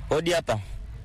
Odi hapa.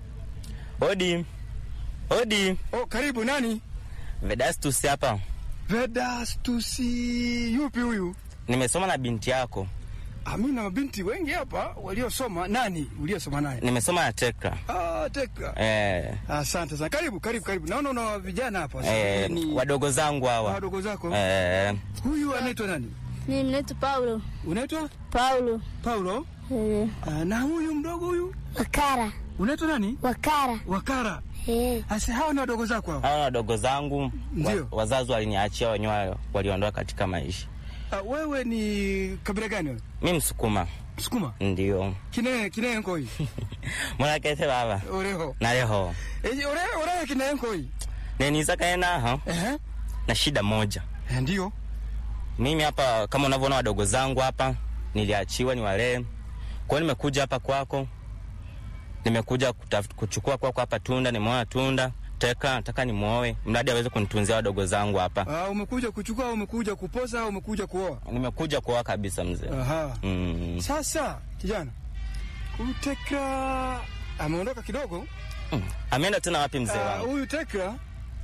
Odi. Odi. Oh, karibu nani? Vedastus hapa. Vedastus yupi huyu? Nimesoma na binti yako. Ah, mimi na mabinti wengi hapa waliosoma. Nani uliosoma naye? Nimesoma na Tekra. Ah, Tekra. Eh, Asante sana. Karibu, karibu, karibu. Naona una vijana hapa. eh, Ni wadogo zangu hawa. wadogo zako. Eh, Huyu anaitwa nani? Mimi naitwa Paulo. Unaitwa Paulo. Paulo. Eh, Ah, na huyu mdogo huyu Wakara. unaitwa nani? Wakara. Wakara. Eh, Asa hao ni wadogo zako hao. hawa wadogo zangu Ndio. wa, wazazi waliniachia wenyewe waliondoka katika maisha. Ah, wewe ni kabila gani wewe? Mi Msukuma Sukuma. ndio Kine kine nkoi. munakete baba Oreho. naleho Eh, ore ore kine nkoi. nenisakaenaho Eh? na shida moja. Eh, ndio. Mimi hapa kama unavyoona wadogo zangu hapa niliachiwa niwalee. Kwa hiyo nimekuja hapa kwako, nimekuja kutaf- kuchukua kwako hapa tunda, nimeona tunda Teka, nataka nimwoe mradi aweze kunitunzia wadogo zangu hapa. Ah, umekuja kuchukua au umekuja kuposa au umekuja kuoa? Nimekuja kuoa kabisa mzee. Aha. Mm. Sasa kijana, huyu Tekra ameondoka kidogo. Ameenda tena wapi mzee Ah, wangu? Huyu Tekra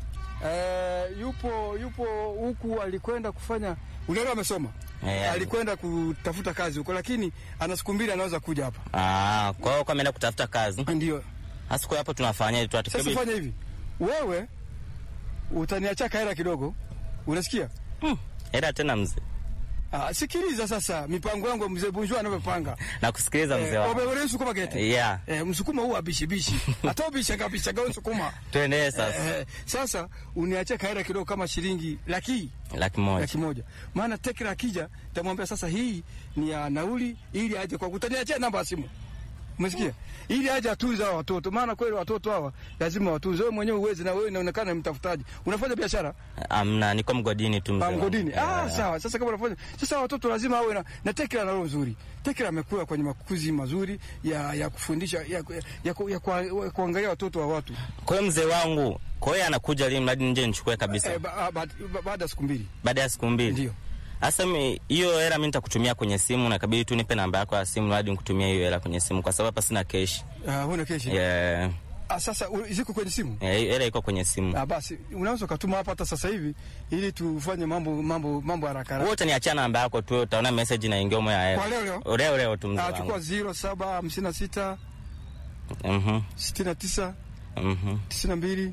uh, yupo yupo huku, alikwenda kufanya unaelewa, amesoma Eh, alikwenda kutafuta kazi huko, lakini ana siku mbili anaweza kuja hapa. Ah, kwa hiyo kwa ameenda kutafuta kazi. Ndio Hasa kwa hapo tunafanya tu sasa, atukebi. fanya hivi, wewe utaniachia kaera kidogo, unasikia? Enda tena mzee. Ah, sikiliza sasa mipango yangu mzee Bunjua anavyopanga. Nakusikiliza mzee wangu. Eh, sukuma gete. Yeah. Eh, msukuma huu abishi-bishi. Hata ubishaga bishaga msukuma. Tuendelee sasa. Eh, sasa uniachie kaera kidogo kama shilingi laki Laki moja. laki moja. Maana Tekra akija tamwambia sasa hii ni ya nauli ili aje kwa kutaniachia namba ya simu. Umesikia? Ili aje atunze hawa watoto. Maana kweli watoto hawa lazima watunze. Wewe mwenyewe uwezi na wewe inaonekana ni mtafutaji. Unafanya biashara? Amna, niko mgodini tu mzee. Ah, wangu. mgodini. Ah, Yeah. sawa. Sasa kama unafanya sasa watoto lazima awe na na Tekra na roho nzuri. Tekra amekuwa kwenye makuzi mazuri ya ya kufundisha ya ya, ya, ku- ya, kwa- ya kuangalia watoto wa watu. Kwa hiyo mzee wangu, kwa hiyo anakuja lini mradi nje nichukue kabisa Eh, ba- ah, ba- ba- baada ya siku mbili. baada ya siku mbili. Ndio. Sasa mi- hiyo hela mimi nitakutumia kwenye simu na kabidi tu nipe namba yako ya simu mradi nikutumia hiyo hela kwenye simu kwa sababu hapa sina cash. Ah, huna keshi. Yeah. Ah, sasa u- ziko kwenye simu. Eh, hiyo hela iko kwenye simu. Ah, basi unaweza ukatuma hapa hata sasa hivi ili tufanye mambo mambo mambo haraka Wewe haraka. utaniachia namba yako tu, utaona message inaingia umo ya hela. Kwa leo leo? Leo leo tu mzee Ah, chukua wangu. 0756 Mhm. 69 Mhm. 92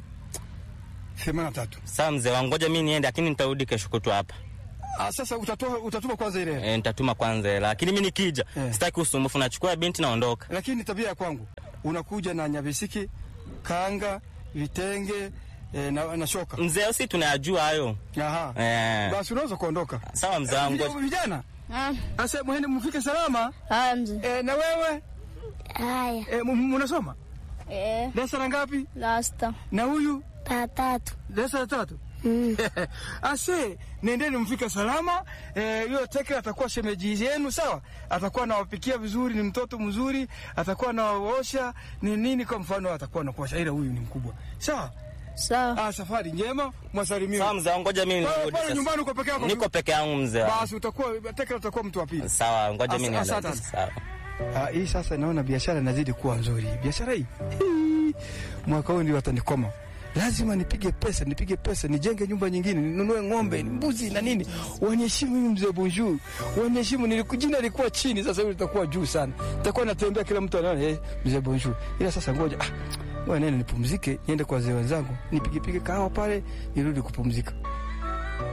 83. Sawa mzee wangu, ngoja mimi niende lakini nitarudi kesho kutwa hapa. Ah, sasa utatoa utatuma kwanza ile. Eh, nitatuma kwanza hela lakini mimi nikija Eh. sitaki usumbufu, nachukua binti naondoka. Lakini tabia ya kwangu unakuja na nyabisiki, kanga, vitenge eh, na, na shoka. Mzee, si tunayajua hayo. Aha. Eh. Basi unaweza kuondoka. Sawa mzee wangu. Vijana- Vijana, ah, asa mwende mfike salama. haya mzee. Eh, na wewe Haya. eh, m- m- unasoma Eh, darasa la ngapi? lasta. Na huyu Tatatu. darasa la tatu. Mm. Ase, nendeni mfike salama. Eh, Hiyo Tekra atakuwa shemeji yenu, sawa? Atakuwa anawapikia vizuri, ni mtoto mzuri, atakuwa anawaosha ni nini, kwa mfano atakuwa anakuosha, ila huyu ni mkubwa, sawa? Sawa. Ah, safari njema, mwasalimie. Sawa mzee wangu, ngoja mimi Pale nirudi pale sasa. nyumbani uko peke yako. Niko peke yangu mzee wangu. Basi utakuwa Tekra utakuwa mtu wa pili. Sawa, ngoja mimi Asa- niende. asante. Sawa. Ah, hii sasa naona biashara inazidi kuwa nzuri. Biashara hii hii, mwaka huu ndio watanikoma. Lazima nipige pesa, nipige pesa, nijenge nyumba nyingine, ninunue ng'ombe, mbuzi na nini. Waniheshimu mimi mzee Bonjour. Waniheshimu niliku jina lilikuwa chini, sasa hivi litakuwa juu sana. Nitakuwa natembea kila mtu anaona eh, mzee Bonjour. Ila sasa ngoja ah, ngoja nene nipumzike, niende kwa wazee wenzangu, nipige pige kahawa pale, nirudi kupumzika.